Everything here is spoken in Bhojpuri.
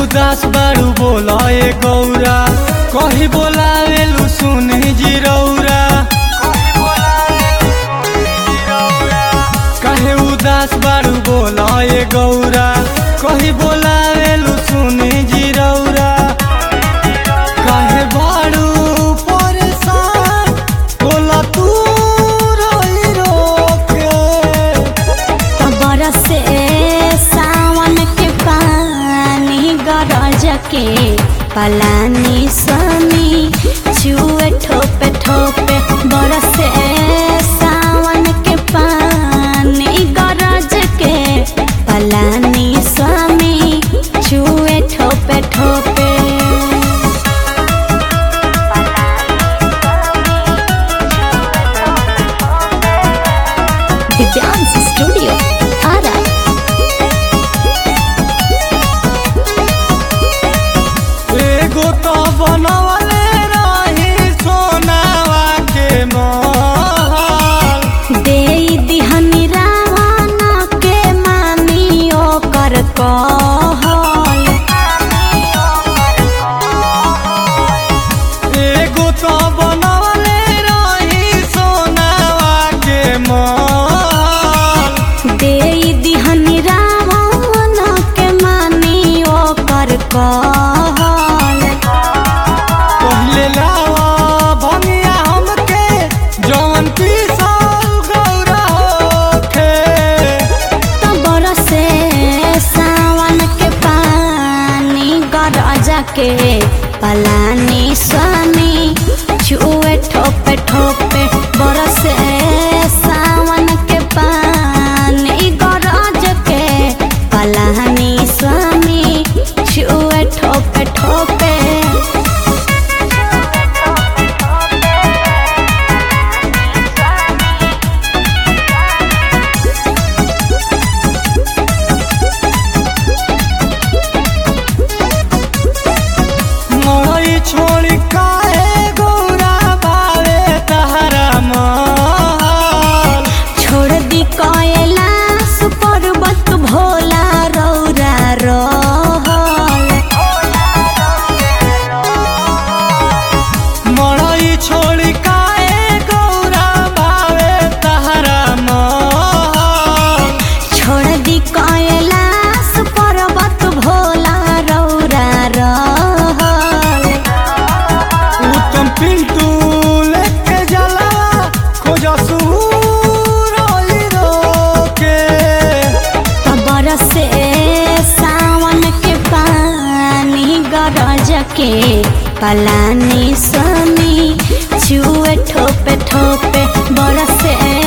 उदास बारू बोलाए गौरा कही बोलावेलु सुनी जिरौरा कहे उदास बारू बोलाए गौरा कही बोलावेलु सुनी जिरौरा कहे बारू परेशान बोला तू रोई रोके बरसे सावन के पानी गरज के पलानी स्वामी छुए ठोपे ठोपे बरसे सावन के पानी गरज के पलानी स्वामी छुए ठोपे ठोपे दिव्यांश स्टूडियो आरा एगो तो बनवले रही सोनावा के महल दे दिहनी रावण के मानी ओकर कहल एगो तो बनवले रही सोनावा के महल दे दिहनी रावण के मानी ओकर कहल पहिले लावा भंगिया हमके जवन पीसल गौरा होखे तो बरसे सावन के पानी गरज के पलानी स्वामी छुए ठोपे ठोपे बरसे सावन के पानी गरज के पलानी स्वामी छुए ठोपे ठोपे मरई छोड़ी काहे गौरा बावे तहरा महल छोड़ दी कैलाश पर्वत भोला रौरा रहल मरई छोड़ी काहे गौरा बावे तहरा महल छोड़ दी कैलाश पर्वत भोला रौरा रहल उत्तम पिंटू लेके जला खोजा सूरई रोके बरसे सावन के पानी गरज के पलानी स्वामी छुए ठोपे ठोपे बरसे